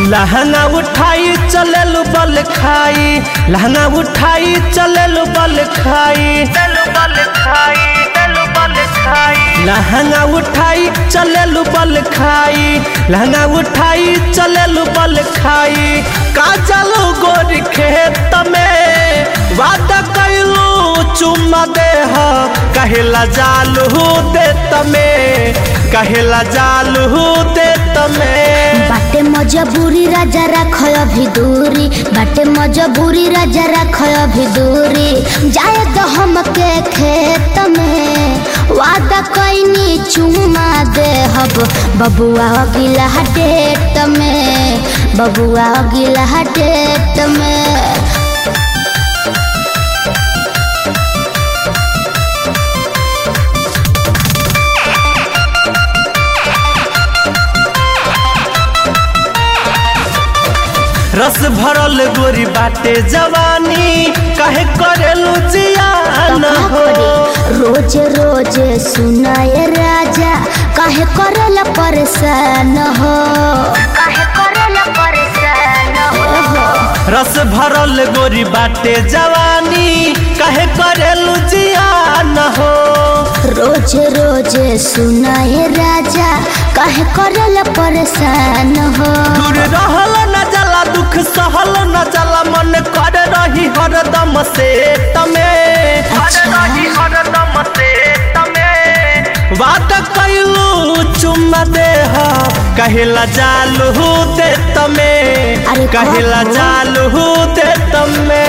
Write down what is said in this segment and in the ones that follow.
लहंगा उठाई चलल बल खाई लहंगा उठाई चलल बल खाई बल खाई बल खाई लहंगा उठाई चलल बल खाई लहंगा उठाई चलल बल खाई काजल गोर खेत में वादा कैलू चुम्मा देह कहेला जालू देत में कहेला जालू देत में बाटे मजबूरी राजा राख अभी दूरी बाटे मजबूरी राजा राख अभी दूरी जाए तो हमके खेत में वादा कैनी चुमा दे हब बबुआ गिला डेट में बबुआ गिला डेट में रस भरल गोरी बाटे जवानी कहे करेलू जियान हो रोज रोज सुनाए राजा काहे करला परेशान हो काहे करला परेशान हो रस भरल गोरी बाटे जवानी कहे करेलू जियान हो रोज रोज सुनाए राजा काहे करला परेशान हो दूर रहल न जला दुख सहल न जला मन कर रही हरदम से तमे अच्छा। हरदम से तमे बात कैलू चुम्मा देह कहिला जालू दे तमे अरे कहिला कहो। जालू दे तमे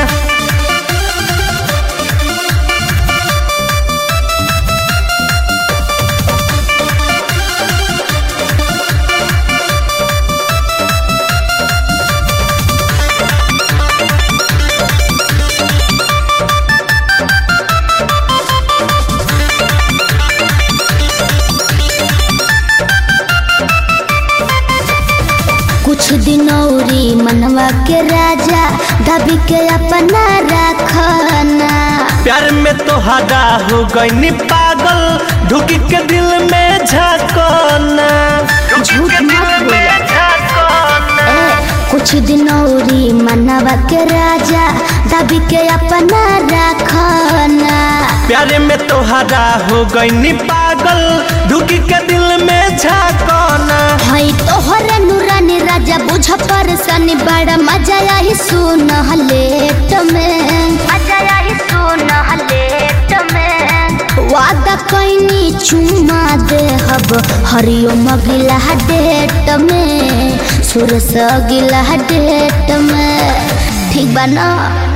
कुछ दिन औरी मनवा के राजा दबी के अपना रखना प्यार में तो हदा हो गई पागल ढुकी के दिल में झकोना झूठ मत बोला ए, कुछ दिन औरी मनवा के राजा दबी के अपना रखना प्यार में तो हदा हो गई पागल ढुकी के दिल में झकोना हई तोहरे नूरानी राजा बुझ परसनी बड़ा मजा आई सुन लेट में मजा आई सुन लेट में वादा कैनी चुमा दे हब हरिओम गिला डेट में सुरस गिला डेट में ठीक बा ना